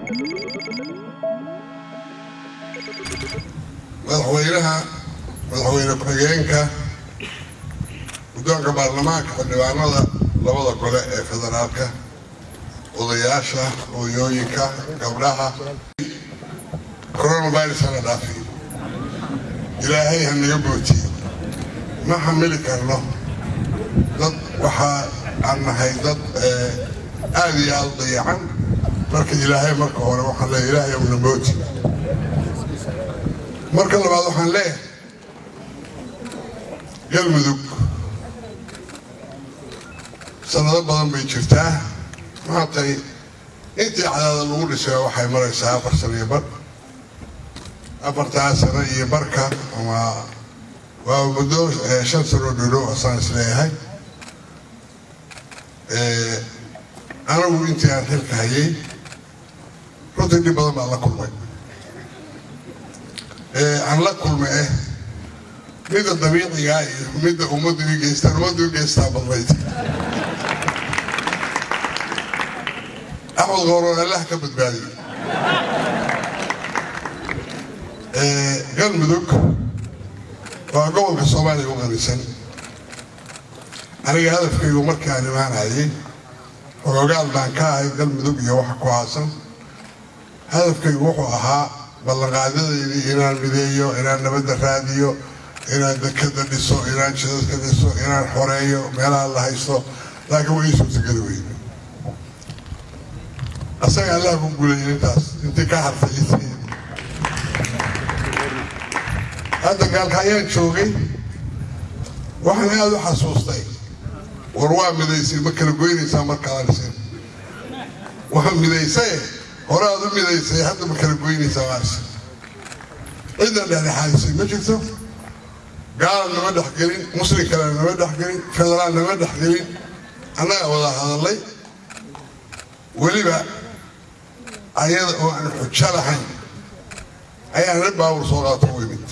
madaxweynaha madaxweyne ku-xigeenka guddoonka baarlamaanka xildhibaanada labada gole ee federaalka odayaasha hooyooyinka gabdhaha coronavirus hana dhaafi ilaahay ha naga bootiye ma xamili karno dad waxaa aan nahay dad aada iyo aada u dayacan marka ilaahay marka hore waxaan leeyahay ilaahay una mooti marka labaad waxaan leeyahay galmudug sanado badan bay jirtaa maantay intii cadaada lagu dhisay waxay maraysaa afar sano iyo bar afartaa sano iyo barka ama waa muddo shan sanoo dholo asaan isleeyahay anigu intii aan xilka hayay runtii dhib badan baan la kulmay aan la kulmay eh midda dabiicigaa iyo midda ummaddu i geystaan ummaddu i geystaa badnayd axmed qooroon allah ka badbaadiyey galmudug waa gobolka soomaaliya u qanisan aniga hadafkaygu markaan imaanayay xoogaal baan ka ahay galmudug iyo waxa ku haasan hadafkaygu wuxuu ahaa ballanqaadyadeydii inaan mideeyo inaan nabadda raadiyo inaan dekada dhiso inaan jidadka dhiso inaan xoreeyo meelaha la haysto laakiin waa ii suurtageli weyne asaga allah ku guulayay intaas intii ka hartay isii hadda gaalka ayaan joogay waxaan aada u xasuustay war waa midaysay ma kala goynaysaa markaada dhisin waa midaysaye hore aad u midaysay hadda ma kala goynaysaa maarse cidna dhexdhexaadisay ma jirto gaala nama dhexgelin muslim kale nama dhexgelin federaal nama dhexgelin annaga wada hadallay weliba ayada oo aan xujo lahayn ayaan nin baawur soo qaato u imid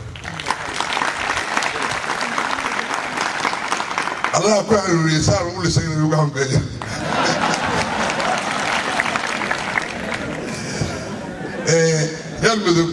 allaha ku hanuuniyey saan ugu lisay inay ugu hambeeya galmudug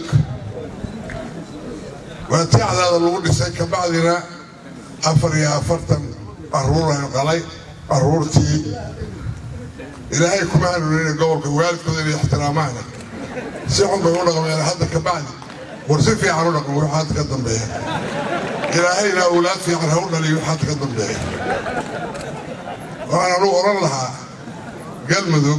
waa tii cadaada lagu dhisay kabacdina afar iyo afartan caruurayn qalay caruurtii ilaahay kuma hanuunina gobolka waalidkooda inay ixtiraamaana si xun bay u dhaqmeen hadda kabacdi war si fiican u dhaqmo wixii hadda ka dambeeya ilaahayna awlaad fiican ha u dhaliyo wixii hadda ka dambeeya waxaan anugu odhan lahaa galmudug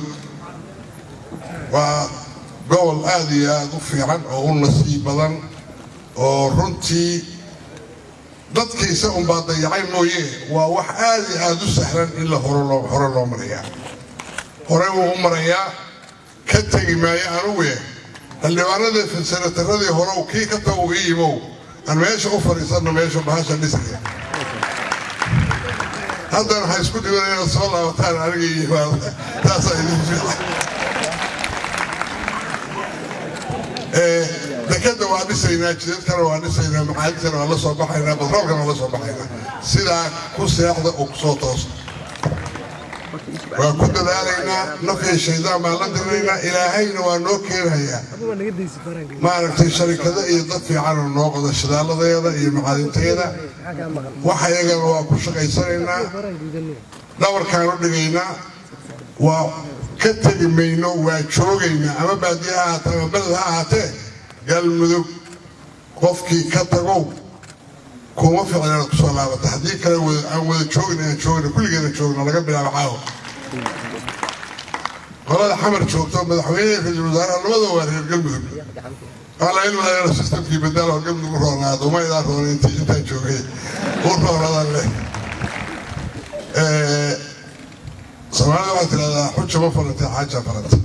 waa gobol aada iyo aada u fiican oo u nasiib badan oo runtii dadkiisa unbaa dayacay mooye waa wax aada iyo aada u sahlan in la hore loo marayaa hore wuu u marayaa ka tegi maayo anuguye xildhibaanadii filsanataradii hore kii ka tago ii yimow aan meesha u fadhiisanno meesha bahasha dhisaya haddana waxay isku dhiban inaad soo laabataan aniga iyo yimaada taasaa idin fiican dekada waa dhisaynaa jidadkana waa dhisaynaa macaadintana waa la soo baxaynaa batroolkana waa la soo baxaynaa sidaa ku seexda oo kusoo toosa waa ku dadaalaynaa nafya shaydaan baan la dirinaynaa ilaahayna waa noo keenayaa maaragtay sharikado iyo dad fiicanoo noo qoda shidaaladeeda iyo macaadinteeda waxa iyagana waa ku shaqaysanaynaa dhabarkaan u dhigaynaa waa ka tegi mayno waa joogaynaa ama baadiye ha ahaatee ama beled ha ahaatee galmudug qofkii ka tagow kuma ficlan inaad kusoo laabata haddii kale aan wada joogna aan joogna kulligeena joogna laga bilaabo caawa qolada xamar joogto madaxweyneha ra-iisul wasaaraha labada waa reer galmudug waxaa laga ilmadaa sistamkii badaal oo galmudug u roonaado uma idaa roona intaan joogay u roonadan leh soomaalida waxaa tidhahdaa xuja ma farantay xaaja faranta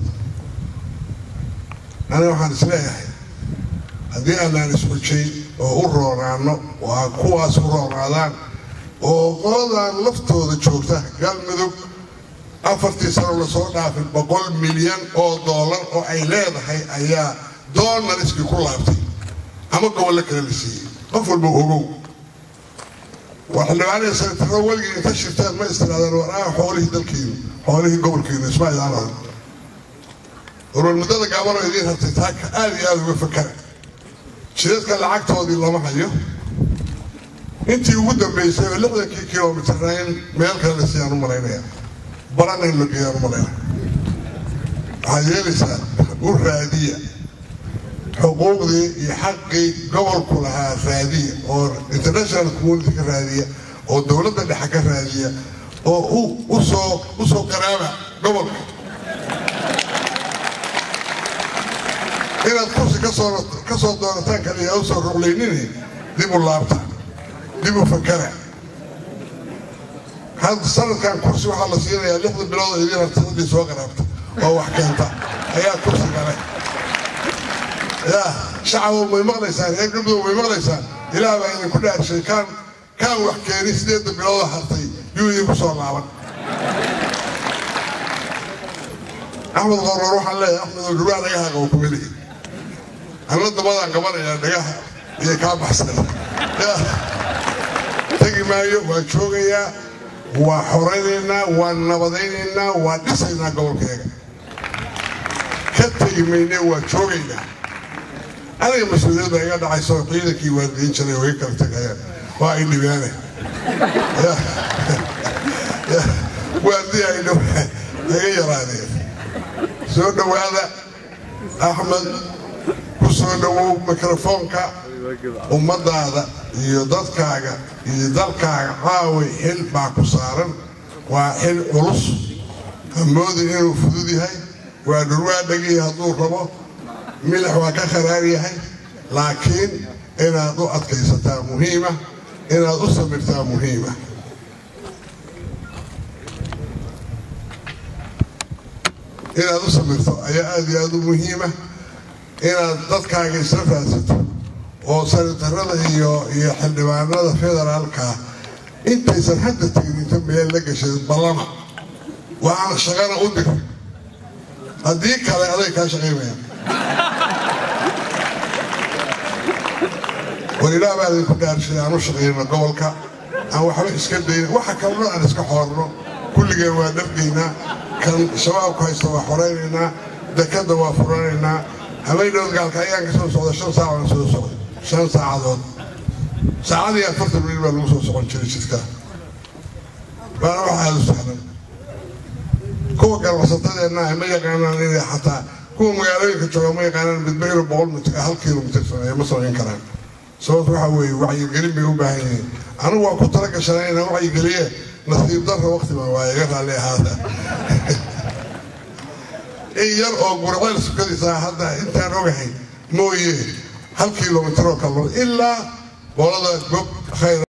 aniga waxaan isleeyahay haddii aanaan isxujayn oo u roonaano oo aan kuwaas u roonaadaan oo qoladan laftooda joogta galmudug afartii sano lasoo dhaafay boqol milyan oo doolar oo ay leedahay ayaa doonariskii ku laabtay ama gobollo kale la siiyey qof walba ogow waa xildhibaanihii sanataro weligii inta shirtaan ma istiraadaan war ah xoolihii dalkiinu xoolihii gobolkiinu isma idaan warwal muddada gaabanoo idiin hartay taaka aada iyo aada uga fakara jidadka lacagtoodii lama hayo intii ugu dambeysay oo lixdankii kilomitarna in meel kale la siiyaan u malaynaya barana in la geeyaan u malaynaya waxaad yeelaysaa u raadiya xuquuqdii iyo xaqii gobolku lahaa raadiya oo international community ka raadiya oo dowladda dhexe ka raadiya oo usoo usoo qaraaba gobolka inaad kursi kasoo ka soo doonataan kaliya usoo ruqlaynini dib u laabta dib u fakara had sanadkan kursi waxaa la siinayaa lixda bilood oo idiin harta ciddii soo qaraabta oo wax keenta ayaa kursi gale yaa shacabo may maqlaysaan reer galmudug may maqlaysaan ilaah baa idinku dhaarshay kaan kaan wax keeni sideedda biloodoo hartay yuu idinku soo laaban axmed qoror waxaan leeyahay axmed oo dhurwaa dhagaha qabo kumelihi anna dabadaan qabanayaa dhagaha iyo kaa baxsan tegi maayo waa joogayaa waa xoraynaynaa waa nabadaynaynaa waa dhisaynaa gobolkeega ka tegi mayne waa joogaynaa aniga mas-uuliyad baa iga dhacayso ciidankii waalidiin jiray oo iga kala tegayaan waa ay dhibaane waaldii ay iga yaraadeen soo dhowaada axmed ku soo dhowow mikrofoonka ummadaada iyo dadkaaga iyo dalkaaga caaway xil baa ku saaran waa xil culus hamoodin inuu fudud yahay waa dhurwaa dhegii hadduu rabo milix waa ka kharaar yahay laakiin inaad u adkaysataa muhiima inaad u samirtaa muhiima inaad u samirto ayaa aada iyo aada u muhiima inaad dadkaaga isla raadsato oo sanitarada iyo iyo xildhibaanada federaalka intaysan hadda tegin inta meel la gashay ballama waxaan shaqana u dir haddii kale aday kaa shaqaynayaan war ilaah baa idinku dhaarshay aan u shaqayno gobolka aan waxba iska dayna waxa kalena aan iska xoorno kulligeen waa dhargaynaa kan shabaabku haysta waa xoraynaynaa dekadda waa furanaynaa habeydhowd gaalka ayaan ka soo socda shan saac aan soo socday shan saacadood saacadii afartan mil baa lagu soo socon jiray jidka waana wax aada u sahlan kuwa ganacsatadeenna ma yaqaanaan inay xataa kuwa magaalooyinka jooga ma yaqaanaan midba inuu boqol mitir hal kilomitir sameeya ma samayn karaan sababta waxaa weeye wacyigelin bay u baahan yihiin anigu waa ku tala gashanay inaan wacyigeliye nasiib darra wakti baa waa iga raalli ahaada in yar oo gurceel sukadiisa hadda intaan ogahay mooye hal kilomitir oo kale ilaa boolada gob khayr